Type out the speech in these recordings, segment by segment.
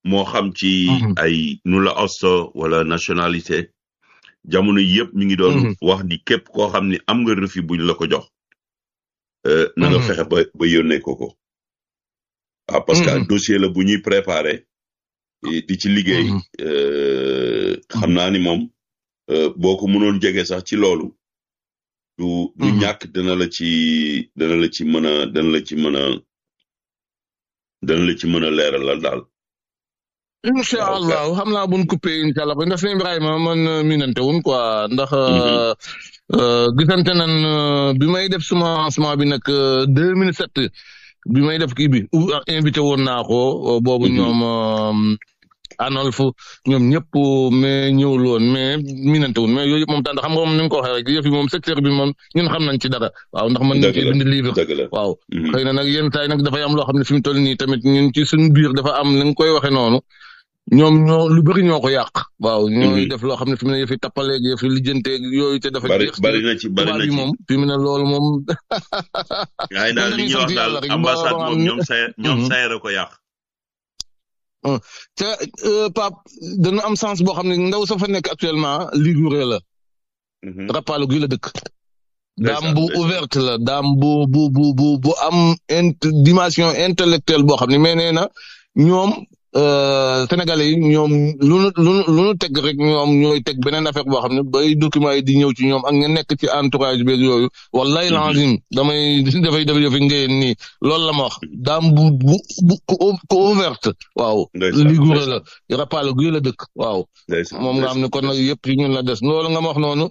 moo xam ci ay nu la osto wala nationalité jamono yëpp mi ngi doon wax ni képp koo xam ni am nga refus buñ la ko jox na nga fexe ba ba yónnee ko ko waaw parce que dossier la bu ñuy préparé di ci liggéey xam naa ni moom boo ko mënoon jege sax ci loolu du du ñàkk dana la ci dana la ci mën a dana la ci mën a dana la ci mën a leeralal daal incha allah xam naa buñ coupé incha allah ndax sëñ Ibrahima man minante wun quoi ndax gisante nan bi may def semence bi nag deux mille sept bi may def kii bi invité woon naa ko boobu ñoom Anolf ñoom ñëpp mais ñëwul woon mais minante wun mais yooyu yëpp moom tànn xam nga moom ni nga ko waxee rek yëf yi moom secteur bi moom ñun xam nañ ci dara waaw ndax mën nañ ci bind livre waaw xëy na nag yenn saa yi nag dafay am loo xam ne fi mu toll nii tamit ñun ci suñu biir dafa am ni nga koy waxee noonu ñoom ñoo lu bëri ñoo ko yàq. waaw ñooy def loo xam ne fi mu ne yëfi tappaleeg yëfi lijjanteeg yooyu te dafa. bari bari na ci bari na ci moom fi mu ne loolu moom. yaa ngi daal li ñuy wax daal ambassade moom ñoom say ñoom sayere ko yàq. te Pape dana am sens boo xam ne ndaw sa fa nekk actuellement Liguré la. Rapallo gi la dëkk. daam bu ouverte la daam bu bu bu bu bu am int dimension intellectuelle boo xam ne mais nee na ñoom. Sénégalais yi ñoom lu nu lu lu nu teg rek ñoom ñooy teg beneen affaire boo xam ne bay documents yi di ñëw ci ñoom ak nga nekk ci entourage beeg yooyu wallahi lazim damay dafay def yëfi ngeen nii loolu la ma wax daam bu bu bu ko ouverte waaw liguré la rapal guy la dëkk waaw moom nga xam ne kon nag yëpp ci ñun la des loolu nga ma wax noonu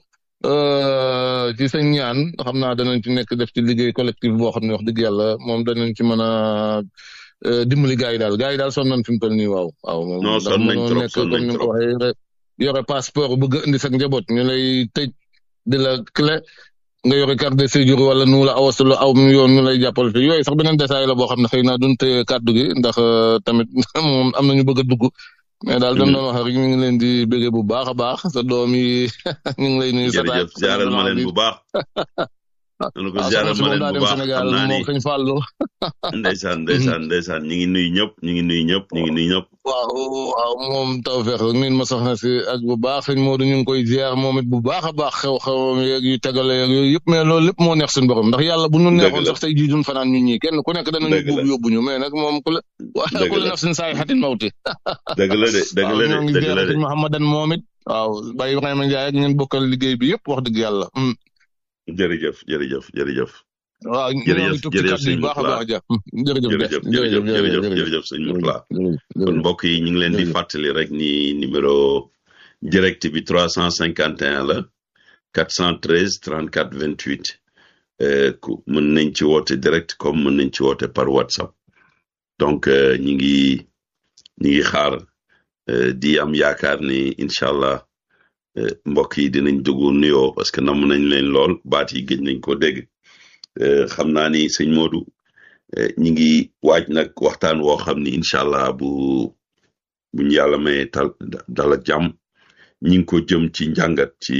ci sa ñaan xam naa danañ ci nekk def ci liggéey collectif boo xam ne wax dëgg yàlla moom danañ ci mën a dimbali gars yi daal gars yi daal sonn nañ fi mu toll nii waaw. waaw moom non sonn nañ trop sonn nañ trop waxee yore passeport bëgg indi sa njaboot ñu lay tëj di la clé nga yore carte de séjour wala nu la awasalu aw yoon ñu lay jàppal fi yooyu sax beneen détail la boo xam ne xëy na duñ téye kàddu gi ndax tamit moom am na ñu bëgg a dugg. mais daal dañ doon wax rek ñu ngi leen di bëggee bu baax a baax sa doom yi ñu ngi lay nuyu. jërëjëf jaaral ma leen bu baax. nanu ko ziaral ma leen bu baax xam naa ni sëñ Fallou ndeysaan ndeysaan ndeysaan ñu ngi nuyu ñëpp ñu ngi nuyu ñëpp ñu ngi nuyu ñëpp waaw waaw moom tawfeex nin ma soxna si ak bu baax sëñ Modou ñu ngi koy ziar moom it bu baax a baax xew-xewam yeeg yu tegale yeeg yooyu yëpp mais loolu lépp moo neex suñu borom ndax yàlla bu ñu neexoon sax tey jii duñ fanaan ñun ñii kenn ku nekk danañu buub yóbbu ñu mais nag moom ku la waa ku la naf sin saay xatin mawti dëgg la de dëgg la de dëgg la de sëñ Mouhamadan moom it waaw Baye Ibrahima Ndiaye ak ñeen bokkal liggéey bi yëpp wax dëgg yàlla jërëjëf jërëjëf jërëjëf. waaw jërëjëf jërëjëf sëñ baax a baax ja jërëjëf jërëjëf jërëjëf jërëjëf sëñ Mourtala kon mbokk yi ñu ngi leen di fàttali rek ni numéro direct bi trois cent cinquante et un la quatre cent treize trente quatre vingt huit ku mën nañ ci woote direct comme mën nañ ci woote par WhatsApp donc ñi ngi ñi ngi xaar di am yaakaar ni incha allah. mbokk yi dinañ dugg nuyoo parce que namm nañ leen lool baat yi gëj nañ ko dégg xam naa ni sëñ Modou ñi ngi waaj nag waxtaan woo xam ni incha allah bu buñ yàlla may tal dal ak jàmm ñi ngi ko jëm ci njàngat ci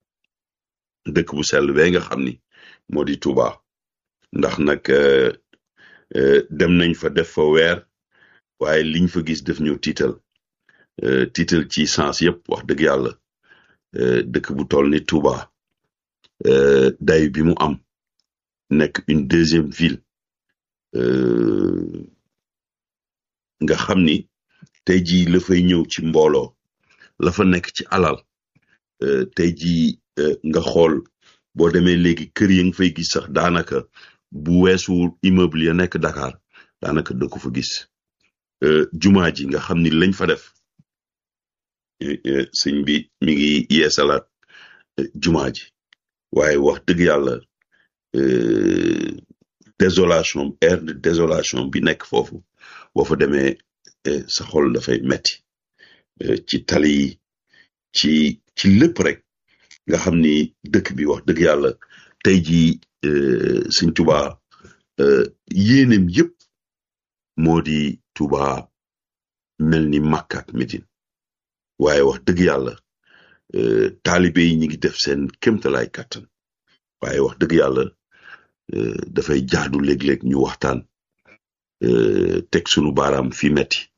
dëkk bu sell bee nga xam ni moo di Touba ndax nag dem nañ fa def fa weer waaye liñ fa gis def ñu tiital tiital ci sens yëpp wax dëgg yàlla dëkk bu toll ni Touba day bi mu am nekk une deuxième ville nga xam ni tey jii la fay ñëw ci mbooloo la fa nekk ci alal tey jii nga xool boo demee léegi kër yi nga fay gis sax daanaka bu weesu immeuble ya nekk Dakar daanaka da ko fa gis jumaa ji nga xam ni lañ fa def sëñ bi mi ngi yeesalaat jumaa ji waaye wax dëgg yàlla désolation air de désolation bi nekk foofu boo fa demee sa xol dafay metti ci tali yi ci ci lépp rek nga xam ni dëkk bi wax dëgg yàlla tey jii sëñ Tuba yéenem yëpp moo di Tuba mel ni Makka ak Medine waaye wax dëgg yàlla taalibe yi ñi ngi def seen kémtalaay kàttan waaye wax dëgg yàlla dafay jaadu léeg-léeg ñu waxtaan teg sunu baaraam fi metti